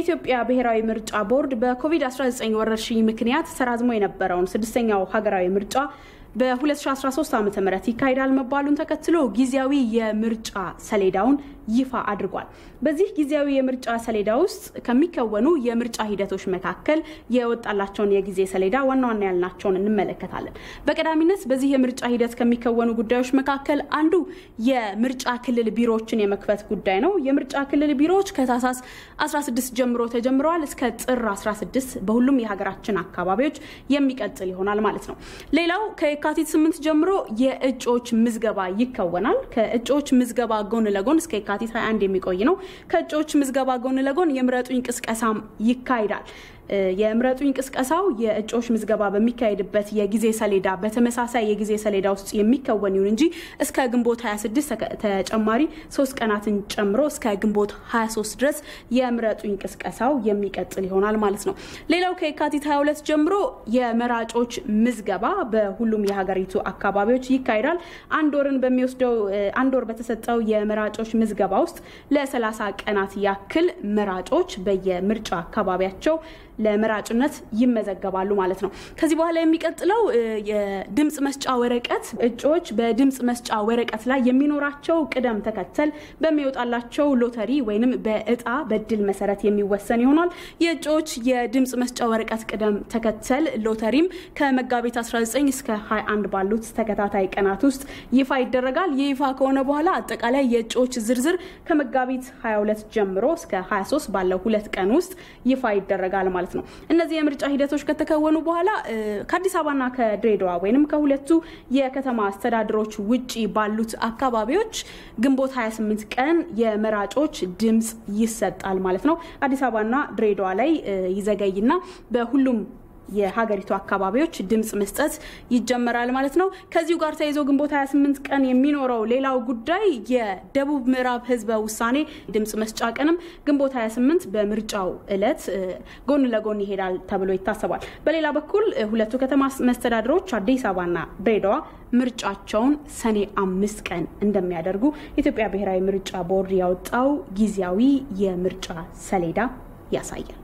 የኢትዮጵያ ብሔራዊ ምርጫ ቦርድ በኮቪድ-19 ወረርሽኝ ምክንያት ተራዝሞ የነበረውን ስድስተኛው ሀገራዊ ምርጫ በ2013 ዓ ም ይካሄዳል መባሉን ተከትሎ ጊዜያዊ የምርጫ ሰሌዳውን ይፋ አድርጓል። በዚህ ጊዜያዊ የምርጫ ሰሌዳ ውስጥ ከሚከወኑ የምርጫ ሂደቶች መካከል የወጣላቸውን የጊዜ ሰሌዳ ዋና ዋና ያልናቸውን እንመለከታለን። በቀዳሚነት በዚህ የምርጫ ሂደት ከሚከወኑ ጉዳዮች መካከል አንዱ የምርጫ ክልል ቢሮዎችን የመክፈት ጉዳይ ነው። የምርጫ ክልል ቢሮዎች ከታህሳስ 16 ጀምሮ ተጀምረዋል። እስከ ጥር 16 በሁሉም የሀገራችን አካባቢዎች የሚቀጥል ይሆናል ማለት ነው። ሌላው ከየካቲት 8 ጀምሮ የእጩዎች ምዝገባ ይከወናል። ከእጩዎች ምዝገባ ጎን ለጎን እስከ የካቲት 21 የሚቆይ ነው። ከእጩዎች ምዝገባ ጎን ለጎን የምረጡኝ ቅስቀሳም ይካሄዳል። የምረጡኝ ቅስቀሳው የእጩዎች ምዝገባ በሚካሄድበት የጊዜ ሰሌዳ በተመሳሳይ የጊዜ ሰሌዳ ውስጥ የሚከወን ይሁን እንጂ እስከ ግንቦት 26 ተጨማሪ ሶስት ቀናትን ጨምሮ እስከ ግንቦት 23 ድረስ የምረጡኝ ቅስቀሳው የሚቀጥል ይሆናል ማለት ነው። ሌላው ከየካቲት 22 ጀምሮ የመራጮች ምዝገባ በሁሉም የሀገሪቱ አካባቢዎች ይካሄዳል። አንድ ወርን በሚወስደው አንድ ወር በተሰጠው የመራጮች ምዝገባ ውስጥ ለ30 ቀናት ያክል መራጮች በየምርጫ አካባቢያቸው ለመራጭነት ይመዘገባሉ ማለት ነው። ከዚህ በኋላ የሚቀጥለው የድምፅ መስጫ ወረቀት እጩዎች በድምፅ መስጫ ወረቀት ላይ የሚኖራቸው ቅደም ተከተል በሚወጣላቸው ሎተሪ ወይንም በእጣ በድል መሰረት የሚወሰን ይሆናል። የእጩዎች የድምፅ መስጫ ወረቀት ቅደም ተከተል ሎተሪም ከመጋቢት 19 እስከ 21 ባሉት ተከታታይ ቀናት ውስጥ ይፋ ይደረጋል። ይህ ይፋ ከሆነ በኋላ አጠቃላይ የእጩዎች ዝርዝር ከመጋቢት 22 ጀምሮ እስከ 23 ባለው ሁለት ቀን ውስጥ ይፋ ይደረጋል ማለት ነው። እነዚህ የምርጫ ሂደቶች ከተከወኑ በኋላ ከአዲስ አበባና ከድሬዳዋ ወይም ከሁለቱ የከተማ አስተዳደሮች ውጪ ባሉት አካባቢዎች ግንቦት 28 ቀን የመራጮች ድምፅ ይሰጣል ማለት ነው። አዲስ አበባና ድሬዳዋ ላይ ይዘገይና በሁሉም የሀገሪቱ አካባቢዎች ድምፅ መስጠት ይጀመራል ማለት ነው። ከዚሁ ጋር ተይዞ ግንቦት 28 ቀን የሚኖረው ሌላው ጉዳይ የደቡብ ምዕራብ ህዝበ ውሳኔ ድምፅ መስጫ ቀንም ግንቦት 28 በምርጫው እለት ጎን ለጎን ይሄዳል ተብሎ ይታሰባል። በሌላ በኩል ሁለቱ ከተማ መስተዳድሮች አዲስ አበባና ድሬዳዋ ምርጫቸውን ሰኔ አምስት ቀን እንደሚያደርጉ የኢትዮጵያ ብሔራዊ ምርጫ ቦርድ ያወጣው ጊዜያዊ የምርጫ ሰሌዳ ያሳያል።